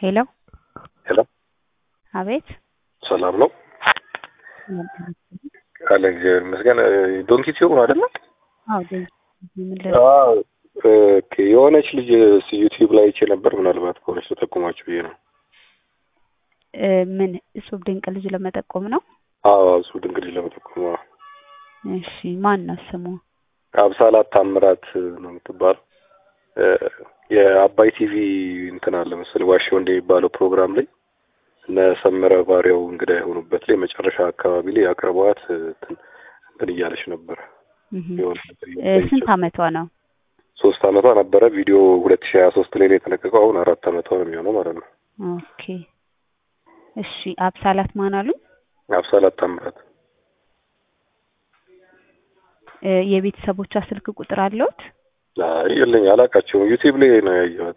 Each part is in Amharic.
ሄሎ ሄሎ አቤት ሰላም ነው አለ እግዚአብሔር ይመስገን። ዶንኪ ሲሆን አይደለ? አዎ ዶንኪ ምን ለ አዎ ኦኬ። የሆነች ልጅ ዩቲዩብ ላይ አይቼ ነበር። ምናልባት ከሆነች ተጠቁማችሁ ብዬ ነው። እ ምን እጹብ ድንቅ ልጅ ለመጠቆም ነው? አዎ እሱ ድንቅ ልጅ ለመጠቆም አዎ። እሺ ማን ነው ስሙ? አብሳላት ታምራት ነው የምትባለው። እ የአባይ ቲቪ እንትን አለ መሰለኝ ዋሽ ወንድ የሚባለው ፕሮግራም ላይ እነ ሰመረ ባሪያው እንግዳ የሆኑበት ላይ መጨረሻ አካባቢ ላይ አቅርበዋት እንትን እንትን እያለች ነበረ። እህ የሆነ እ ስንት አመቷ ነው? ሶስት አመቷ ነበረ። ቪዲዮ ሁለት ሺህ ሀያ ሶስት ላይ ነው የተለቀቀው። አሁን አራት አመቷ ነው የሚሆነው ማለት ነው። ኦኬ እሺ አብሳላት ማን አሉኝ? አብሳላት ታምራት እ የቤተሰቦቿ ስልክ ቁጥር አለዎት? አይ የለኝ፣ አላውቃቸውም። ዩቲዩብ ላይ ነው ያየኋት።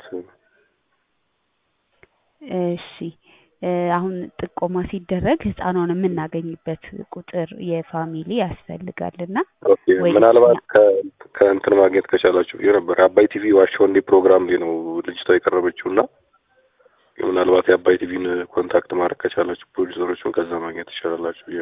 እሺ እ አሁን ጥቆማ ሲደረግ ህፃኗን የምናገኝበት ቁጥር የፋሚሊ ያስፈልጋልና ኦኬ ወይ ምናልባት ከ- ከእንትን ማግኘት ከቻላችሁ ብዬ ነበር። የአባይ ቲቪ ዋሽ ወንዴ ፕሮግራም ላይ ነው ልጅቷ የቀረበችው እና ምናልባት የአባይ ቲቪን ኮንታክት ማድረግ ከቻላችሁ ፕሮዲሰሮቹን ከዛ ማግኘት ትችላላችሁ ብዬ